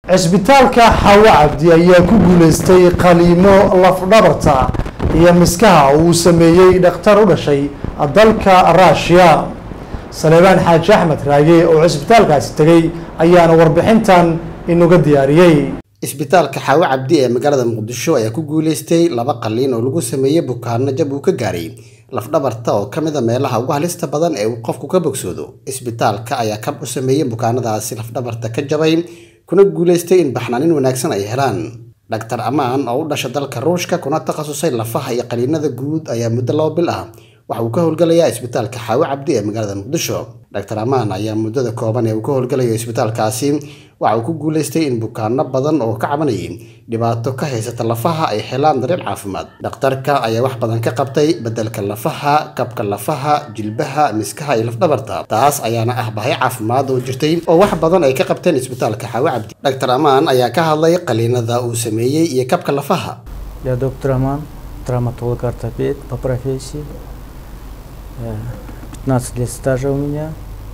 cisbitaalka xawo cabdi ayaa ku guuleystay qaliimo lafdhabarta iyo miskaha uu sameeyey dhakhtar u dhashay dalka ruushiya saleebaan xaaji axmed raage oo cisbitaalkaasi tegey ayaana warbixintan inuga diyaariyey isbitaalka xaawo cabdi ee magaalada muqdisho ayaa ku guuleystay laba qaliin oo lagu sameeyey bukaano jab uu ka gaaray lafdhabarta oo ka mid a meelaha ugu halista badan ee uu qofku ka bogsoodo isbitaalka ayaa kab u sameeyey bukaanadaasi lafdhabarta ka jabay kuna guuleystay in baxnaanin wanaagsan ay helaan dhaktar amaan oo u dhasha dalka ruushka kuna takhasusay lafaha iyo qaliinada guud ayaa muddo laba bil ah waxa uu ka howlgalayaa isbitaalka xaawo cabdi ee magaalada muqdisho dhaktar amaan ayaa muddada kooban ee uu ka howlgalayo isbitaalkaasi waxa uu ku guuleystay in bukaano badan oo ka cabanayay dhibaato ka haysata lafaha ay helaan daryeel caafimaad dhakhtarka ayaa wax badan ka qabtay beddelka lafaha kabka lafaha jilbaha miskaha iyo lafdhabarta taas ayaana ah bahay caafimaad oo jirtay oo wax badan ay ka qabteen isbitaalka xaawo cabdi dhaktar amaan ayaa ka hadlay qaliinada uu sameeyey iyo kabka lafaha Я доктор Аман, травматолог-ортопед по профессии. Э, 15 лет стажа у меня.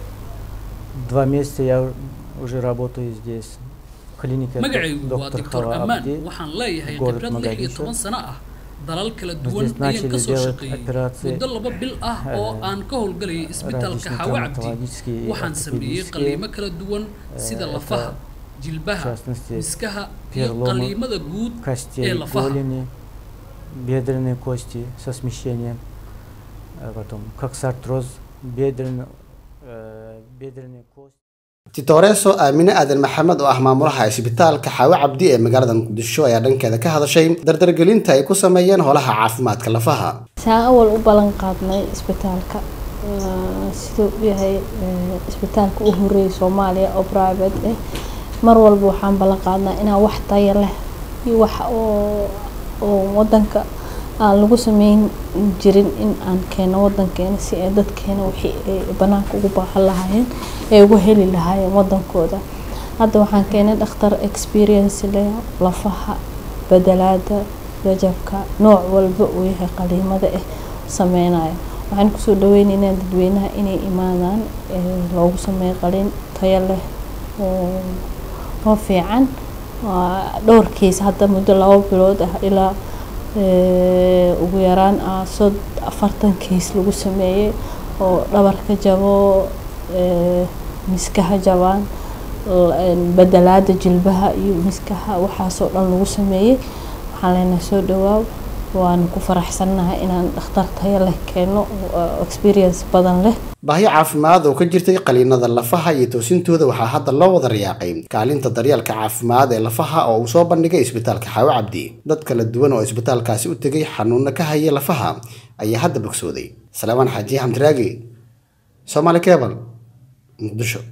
Два месяца я уже работаю здесь. в Клинике magacaygu waa доктор doctor Хава ammaan Абди. waxaan leeyahay город khibrad lix iyo Mogadishu. toban sano ah dalal kala Мы duwan здесь ayaan начали ka soo делать shaqeeyey операции muddo laba bil ah oo eh, aan ka howlgalayay isbitaalka различные xawo cabdi травматологические и waxaan sameeyey ортопедические, qaliimo kala duwan sida это lafaha в jilbaha частности miskaha iyo переломы qaliimada guud ee костей lafaha голени, бедренные кости со смещением, а потом коксартроз, бедренные, э, бедренные кости. titoreso aamine aadan maxamed oo ah maamulaha isbitaalka xaawo cabdi ee magaalada muqdisho ayaa dhankeeda ka hadashay dardargelinta ay ku sameeyeen holaha caafimaadka lafaha saan awal u ballan qaadnay isbitaalka waa siduu u yahay ee, isbitaalka u horeeyay soomaaliya oo private ah mar walba waxaan ballan qaadnaa inaan wax tayo leh iyo wax oo oo wadanka aan lagu sameyn jirin in aan keeno wadankeena si ay dadkeena wixii ay banaanka ugu baahan lahaayeen ay ugu heli lahaayeen wadankooda hadda waxaan keenay dhakhtar experience leh lafaha bedelaada rajabka nooc walba uu yahay qaliimada ah sameynayo waxaan kusoo dhaweyneynaa dadweynaha inay imaadaan ee loogu sameeyo qaliin tayo leh oo oo fiican waa dhowr keys hadda muddo laba bilood ah ilaa ee, ugu yaraan ah sod afartan keys lagu sameeyey oo dhabarka jabo ee, miskaha jabaan l- een, bedelaada jilbaha iyo miskaha waxaasoo dhan lagu sameeyey waxaan leenahay soo dhawaaw waanu ku faraxsannahay inaan dhakhtar tayo leh keeno oo experience badan leh baahi caafimaad oo ka jirtay qaliinada lafaha iyo toosintooda waxaa hadda loo wada riyaaqay kaalinta daryeelka caafimaad ee lafaha oo uu soo bandhigay isbitaalka xaawo cabdi dad kala duwan oo isbitaalkaasi u tegay xanuuno ka haya lafaha ayaa hadda bogsooday salaamaan xaaji xamdiraagi soomaali kebal muqdisho